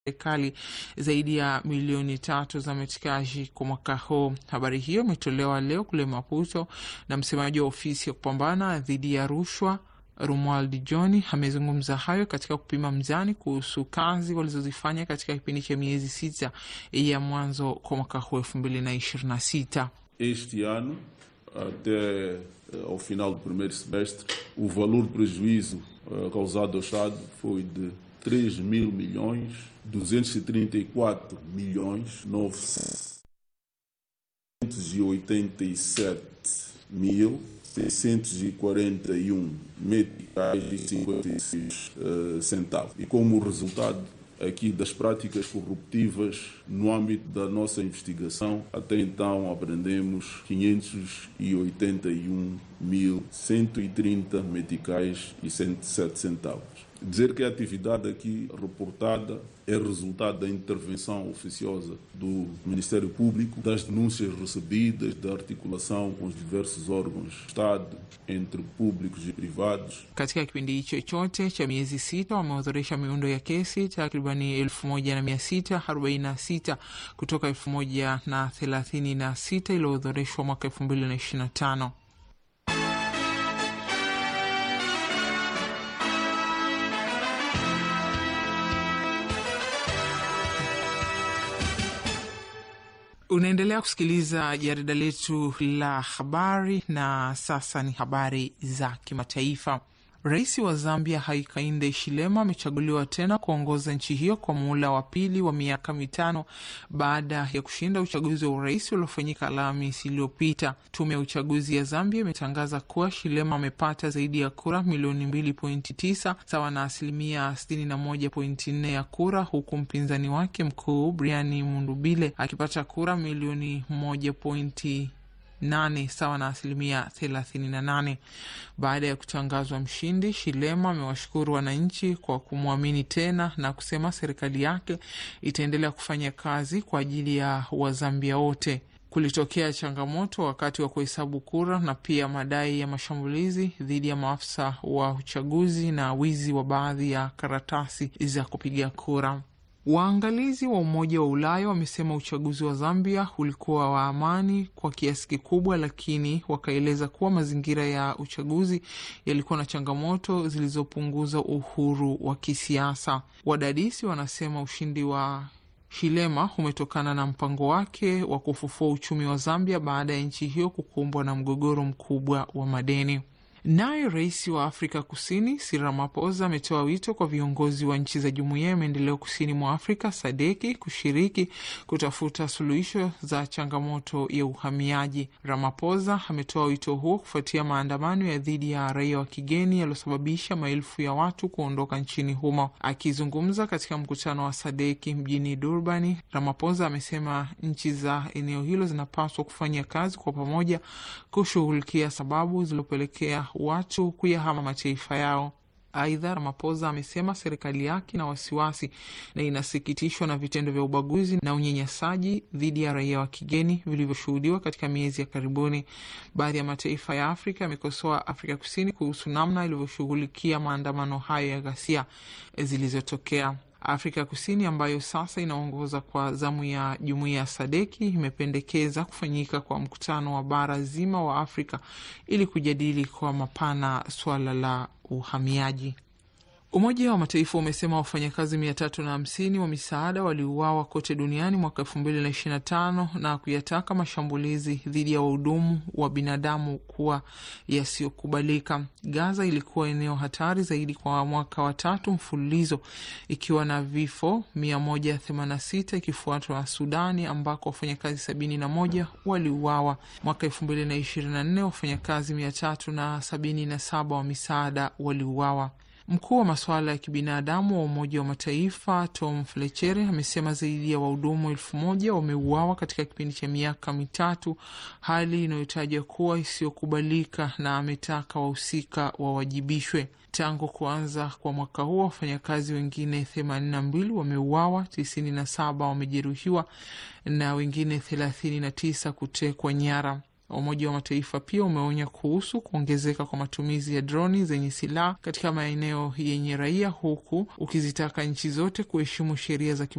serikali zaidi ya milioni tatu za metikaji kwa mwaka huu. Habari hiyo imetolewa leo kule Maputo na msemaji wa ofisi ya kupambana dhidi ya rushwa Romuald John amezungumza hayo katika kupima mzani kuhusu kazi walizozifanya katika kipindi cha miezi sita ya mwanzo kwa mwaka huu elfu mbili na ishirini na sita. Este ano, até uh, ao final do primeiro semestre, o valor de prejuízo uh, causado ao Estado foi de 3 mil milhões 234 milhões 987 mil 641 meticais e 56 uh, centavos. E como resultado aqui das práticas corruptivas no âmbito da nossa investigação, até então aprendemos 581.130 meticais e 107 centavos. Dizer que a atividade aqui reportada é resultado da intervenção oficiosa do Ministério Público, das denúncias recebidas, da articulação com os diversos órgãos do Estado, entre públicos e privados. Katika kipindi hicho chote cha miezi sita wameodhoresha miundo ya kesi takribani elfu moja na mia sita arobaini na sita kutoka elfu moja na thelathini na sita iliyoorodhoreshwa mwaka elfu mbili na ishirini na tano. Unaendelea kusikiliza jarida letu la habari, na sasa ni habari za kimataifa. Rais wa Zambia Hakainde Hichilema amechaguliwa tena kuongoza nchi hiyo kwa muhula wa pili wa miaka mitano baada ya kushinda uchaguzi wa urais uliofanyika Alhamisi iliyopita. Tume ya uchaguzi ya Zambia imetangaza kuwa Hichilema amepata zaidi ya kura milioni mbili pointi tisa sawa na asilimia sitini na moja pointi nne ya kura, huku mpinzani wake mkuu Brian Mundubile akipata kura milioni moja pointi nane sawa na asilimia thelathini na nane. Baada ya kutangazwa mshindi, Shilema amewashukuru wananchi kwa kumwamini tena na kusema serikali yake itaendelea kufanya kazi kwa ajili ya Wazambia wote. Kulitokea changamoto wakati wa kuhesabu kura na pia madai ya mashambulizi dhidi ya maafisa wa uchaguzi na wizi wa baadhi ya karatasi za kupiga kura. Waangalizi wa Umoja wa Ulaya wamesema uchaguzi wa Zambia ulikuwa wa amani kwa kiasi kikubwa, lakini wakaeleza kuwa mazingira ya uchaguzi yalikuwa na changamoto zilizopunguza uhuru wa kisiasa. Wadadisi wanasema ushindi wa Hichilema umetokana na mpango wake wa kufufua uchumi wa Zambia baada ya nchi hiyo kukumbwa na mgogoro mkubwa wa madeni. Naye rais wa Afrika Kusini Cyril Ramaphosa ametoa wito kwa viongozi wa nchi za Jumuiya ya Maendeleo Kusini mwa Afrika SADEKI kushiriki kutafuta suluhisho za changamoto ya uhamiaji. Ramaphosa ametoa wito huo kufuatia maandamano ya dhidi ya raia wa kigeni yaliyosababisha maelfu ya watu kuondoka nchini humo. Akizungumza katika mkutano wa SADEKI mjini Durbani, Ramaphosa amesema nchi za eneo hilo zinapaswa kufanya kazi kwa pamoja kushughulikia sababu zilizopelekea watu kuyahama mataifa yao. Aidha, Ramaphosa amesema serikali yake ina wasiwasi na inasikitishwa na vitendo vya ubaguzi na unyanyasaji dhidi ya raia wa kigeni vilivyoshuhudiwa katika miezi ya karibuni. Baadhi ya mataifa ya Afrika yamekosoa Afrika Kusini kuhusu namna ilivyoshughulikia maandamano hayo ya ghasia zilizotokea. Afrika Kusini ambayo sasa inaongoza kwa zamu ya jumuiya ya Sadeki imependekeza kufanyika kwa mkutano wa bara zima wa Afrika ili kujadili kwa mapana suala la uhamiaji. Umoja wa Mataifa umesema wafanyakazi mia tatu na hamsini wa misaada waliuawa kote duniani mwaka elfu mbili na ishirini na tano na kuyataka mashambulizi dhidi ya wahudumu wa binadamu kuwa yasiyokubalika. Gaza ilikuwa eneo hatari zaidi kwa mwaka wa tatu mfululizo ikiwa na vifo mia moja themanini na sita ikifuatwa na Sudani ambako wafanyakazi sabini na moja waliuawa. Mwaka elfu mbili na ishirini na nne wafanyakazi mia tatu na sabini na saba wa misaada waliuawa. Mkuu wa masuala ya kibinadamu wa Umoja wa Mataifa Tom Fletcher amesema zaidi ya wahudumu elfu moja wameuawa katika kipindi cha miaka mitatu, hali inayotaja kuwa isiyokubalika, na ametaka wahusika wawajibishwe. Tangu kuanza kwa mwaka huo wafanyakazi wengine themanini na mbili wameuawa, tisini na saba wamejeruhiwa na wengine thelathini na tisa kutekwa nyara. Umoja wa Mataifa pia umeonya kuhusu kuongezeka kwa matumizi ya droni zenye silaha katika maeneo yenye raia, huku ukizitaka nchi zote kuheshimu sheria za